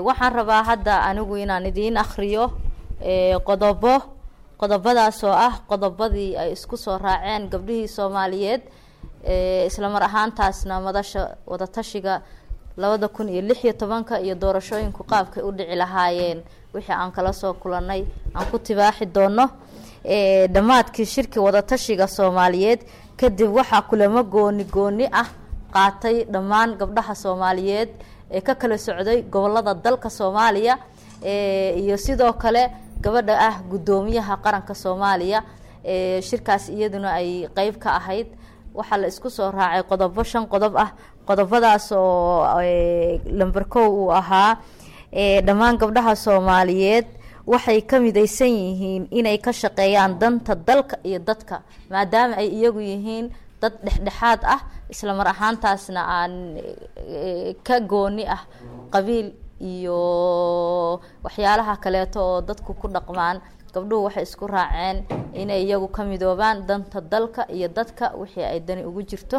waxaan rabaa hadda anigu inaan idiin akhriyo qodobo qodobadaas oo ah qodobadii ay isku soo raaceen gabdhihii soomaaliyeed islamar ahaantaasna madasha wadatashiga labada kun iyo lix iyo tobanka iyo doorashooyinku qaabkay u dhici lahaayeen wixii aan kala soo kulanay aan ku tibaaxi doono dhammaadkii shirki wadatashiga soomaaliyeed kadib waxaa kulamo gooni gooni ah qaatay dhammaan gabdhaha soomaaliyeed ee ka kala socday gobolada dalka soomaaliya iyo sidoo kale gabadha ah guddoomiyaha qaranka soomaaliya shirkaas iyaduna ay qeyb ka ahayd waxaa la isku soo raacay qodobo shan qodob ah qodobadaas oo lamber kow uu ahaa dhammaan gabdhaha soomaaliyeed waxay ka midaysan yihiin inay ka shaqeeyaan danta dalka iyo dadka maadaama ay iyagu yihiin dad dhexdhexaad ah isla mar ahaantaasna aan ka gooni ah qabiil iyo waxyaalaha kaleeto oo dadku ku dhaqmaan gabdhuhu waxay isku raaceen inay iyagu ka midoobaan danta dalka iyo dadka wixii ay dani ugu jirto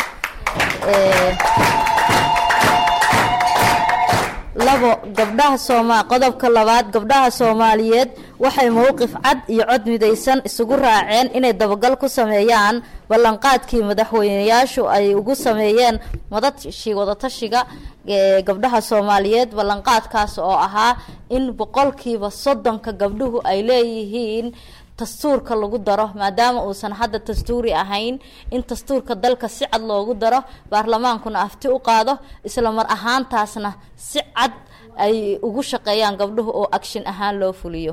labo gabdhaha sooma qodobka labaad gabdhaha soomaaliyeed waxay mowqif cad iyo cod midaysan isugu raaceen inay dabagal ku sameeyaan ballanqaadkii madaxweyneyaashu ay ugu sameeyeen madashi wadatashiga gabdhaha soomaaliyeed ballanqaadkaas oo ahaa in boqolkiiba soddonka gabdhuhu ay leeyihiin dastuurka lagu daro maadaama uusan hadda dastuuri ahayn in dastuurka dalka si cad loogu daro baarlamaankuna afti u qaado isla mar ahaantaasna si cad ay ugu shaqeeyaan gabdhuhu oo agshin ahaan loo fuliyo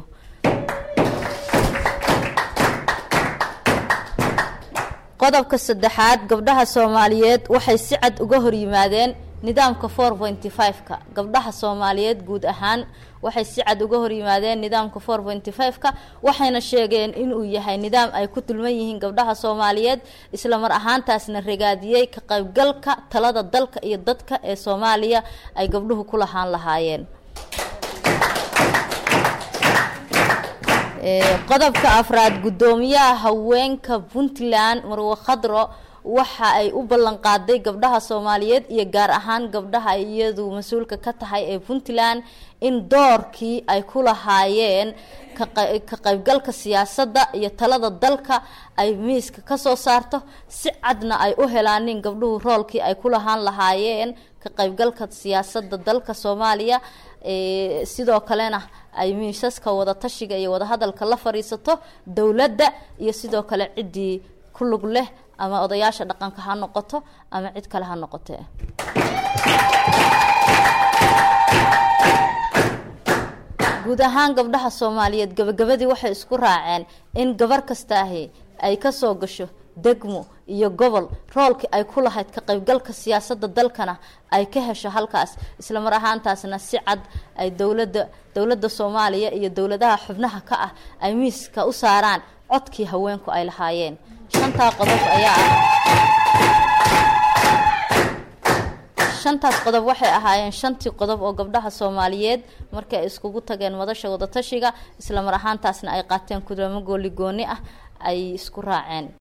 qodobka saddexaad gabdhaha soomaaliyeed waxay si cad uga horyimaadeen nidaamka four pointy five-ka gabdhaha soomaaliyeed guud ahaan waxay si cad uga horyimaadeen nidaamka four pointy five-ka waxayna sheegeen inuu yahay nidaam ay ku dulman yihiin gabdhaha soomaaliyeed isla mar ahaantaasna ragaadiyey ka qaybgalka talada dalka iyo dadka ee soomaaliya ay gabdhuhu ku lahaan lahaayeen qodobka afraad guddoomiyaha haweenka puntland marwe khadro waxa ay u ballan qaaday gabdhaha soomaaliyeed iyo gaar ahaan gabdhaha iyadu mas-uulka ka tahay ee puntland in doorkii ay ku lahaayeen ka qaybgalka siyaasadda iyo talada dalka ay miiska kasoo saarto si cadna ay u helaanin gabdhuhu roolkii ay ku lahaan lahaayeen ka qaybgalka siyaasadda dalka soomaaliya sidoo kalena ay miisaska wadatashiga iyo wadahadalka la fadhiisato dowladda iyo sidoo kale ciddii ku lug leh ama odayaasha dhaqanka ha noqoto ama cid kale ha noqotee guud ahaan gabdhaha soomaaliyeed gabagabadii waxay isku raaceen in gabar kastaahi ay kasoo gasho degmo iyo gobol roolkii ay ku lahayd ka qaybgalka siyaasadda dalkana ay ka hesho halkaas isla mar ahaantaasna si cad ay dowladda dowladda soomaaliya iyo dowladaha xubnaha ka ah ay miiska u saaraan codkii haweenku ay lahaayeen shantaa qodob ayaa ah shantaas qodob waxay ahaayeen shantii qodob oo gabdhaha soomaaliyeed markii ay iskugu tageen madasha wadatashiga isla mar ahaantaasna ay qaateen kudamo gooli gooni ah ay isku raaceen